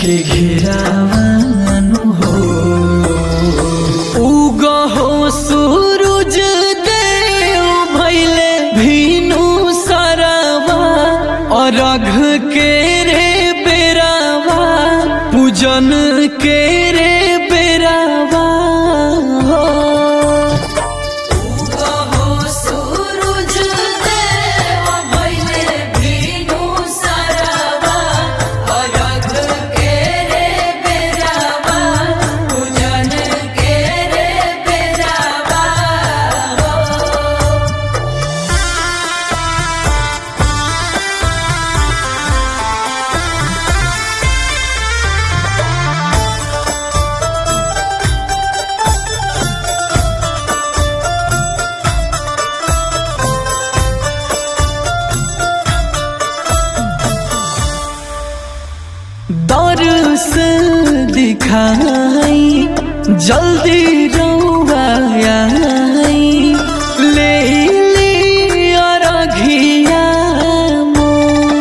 के घेरावानु हो उगो हो सूरज देव भैले भीनु सरवा और अघ के रे बेरावा पूजन के रे बेरावा हो हो सूरज देव भइले भीनु सरवा अरघ के रे बेरावा पूजन के रे बेरावा हो दरस दिखाई जल्दी रौआ आई ले लिया रघिया मोर।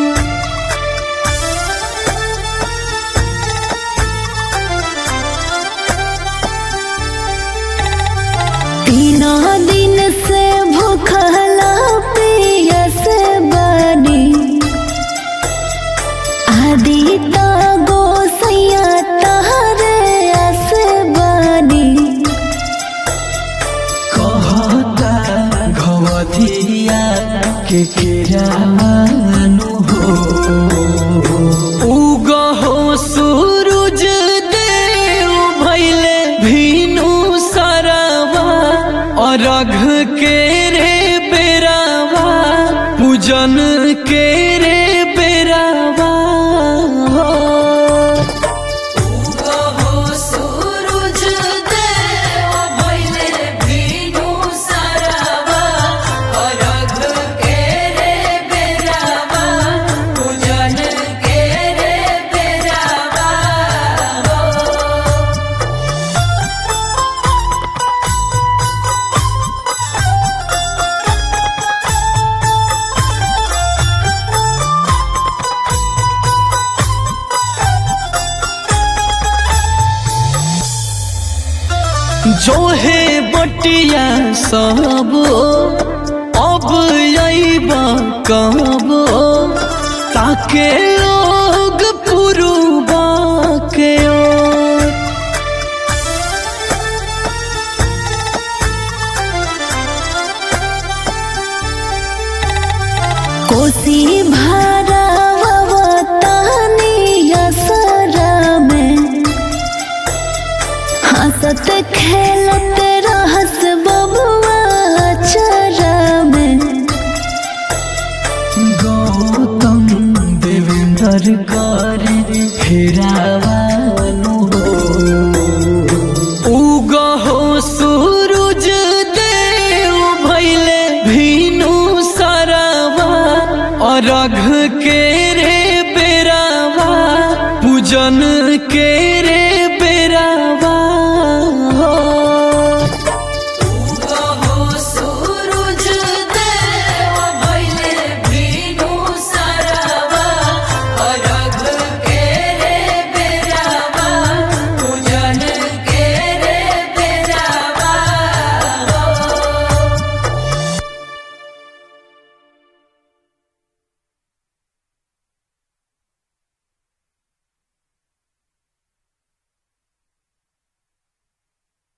तीना दिन से भूखला पियस बनी आदि ता गोसैया तहरे अस बनी कहता घवधिया के केरानु हो उग हो सूरज देव भैले भीनु सरवा और अघ के रे बेरावा पूजन के रे बेरावा हो हो सूरज देव भइले भीनु सरवा अरघ के रे बेरावा पूजन के रे बेरावा हो जो है बटिया सब अब अइबा कब ताके लोग पुरुबा के ओर। कोसी भारा तानी असरा में हंसत खेलत रहस बबुआ चरा में गौतम देवेंद्र कर फेरा